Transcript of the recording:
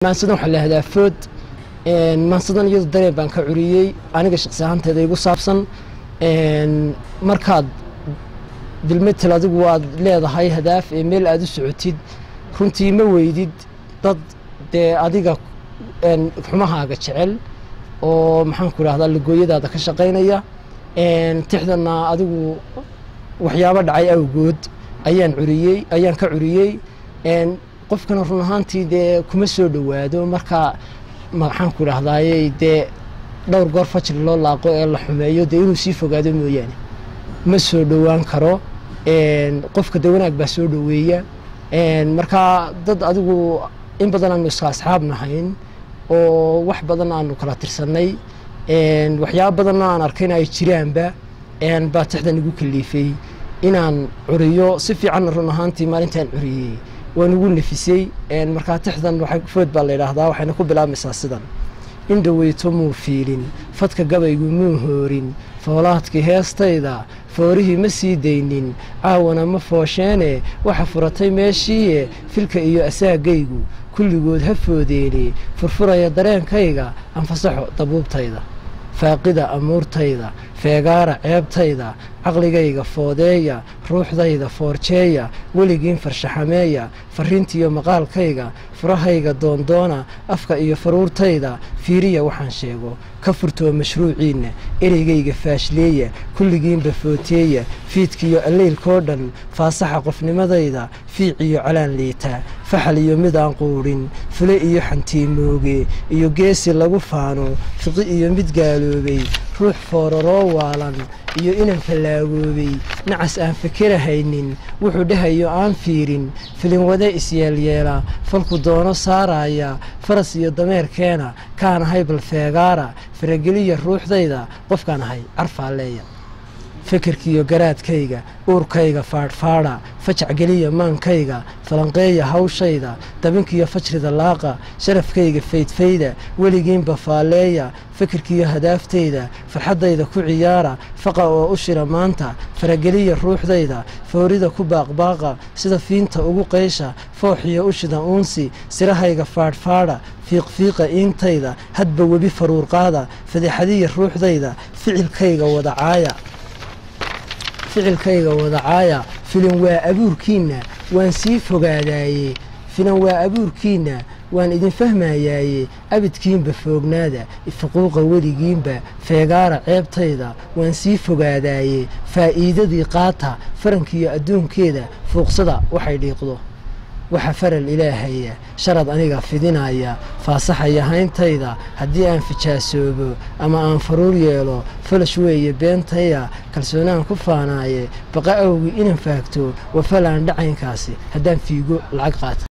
maansadan waxaa lahahdaa food maansadan iyadu dareen baan ka curiyey aniga shaqsi ahaanteeda igu saabsan markaad bilmetel adigu aad leedahay hadaaf ee meel aad u socotid runtii ma weydid dad dee adiga xumahaaga jecel oo maxaanku idhahdaa lagooyadaada ka shaqaynaya tixdana adigu waxyaabo dhacay awgood ayaan curiyey ayaan ka curiyey qofkana run ahaantii dee kuma soo dhowaado marka maxaanku idhahdaaye dee dhowr goor fajri loo laaqo ee la xumeeyo dee inuu sii fogaado mooyaane ma soo dhowaan karo qofka de wanaag baa soo dhoweeya markaa dad adigu in badan aanu iska asxaab nahayn oo wax badan aanu kala tirsanay waxyaaba badanna aan arkayna ay jiraanba baa tixdan igu kaliifay inaan curiyo si fiicanna run ahaantii maalintaan curiyey waan ugu nafisay markaa tixdan food baa la yidhaahdaa waxayna ku bilaabmaysaa sidan in dhaweyto muu fiilin fadka gabaygu muu hoorin foolaadkii heestayda foorihii ma sii daynin caawana ma foosheene waxa furatay meeshiiye filka iyo asaagaygu kulligood ha foodeene furfuraya dareenkayga anfasaxo dabuubtayda faaqida amuurtayda feegaara ceebtayda caqligayga foodeeya ruuxdayda foorjeeya weligiin farshaxameeya farriintiiyo maqaalkayga furahayga doondoona afka iyo faruurtayda fiiriya waxaan sheego ka furtoo mashruuciinna ereygayga faashleeya kulligiinba footeeya fiidkiiyo alleylkoo dhan faasaxa qofnimadayda fiiciyo calaan liita faxal iyo mid aan quudhin fule iyo xantiimooge iyo geesi lagu faano fiqi iyo mid gaaloobay ruux fooraroo waalan iyo inan fallaagoobay nacas aan fikirahaynin wuxuu dhahayo aan fiirin filinwade isyeelyeela falku doono saaraya faras iyo dameerkeena kaan ahay bal feegaara farageliya ruuxdayda qofkaan ahay carfaaleeya fikirkiiyo garaadkayga uurkayga faadhfaadha fajac geliya maankayga falanqeeya hawshayda dabinkiyo fajrida laaqa sharafkayga faydfayda weligiinba faalleeya fikirkiiyo hadaaftayda farxaddayda ku ciyaara faqa oo u shira maanta farageliya ruuxdayda foorida ku baaqbaaqa sida fiinta ugu qaysha fooxiyo ushida uunsi sirahayga faadhfaadha fiiqfiiqa iintayda hadba webi faruurqaada fadixadiya ruuxdayda ficilkayga wadacaaya ficilkayga wadacaaya filan waa abuurkiinna waan sii fogaadaaye filan waa abuurkiinna waan idin fahmayaaye abidkiinba foognaada fuquuqa weligiinba feegaara ceebtayda waan sii fogaadaaye faa'iidadii qaata farankiiyo adduunkeeda fuuqsada waxay dhiiqdo waxa faral ilaahaya sharad aniga fidinaya faasaxaya hayntayda haddii aan fijaasoobo ama aan faruur yeelo falash weeye beentaya kalsoonaan ku faanaaye baqa awgii inan faagto wafalaan dhacaynkaasi haddaan fiigo lacag qaata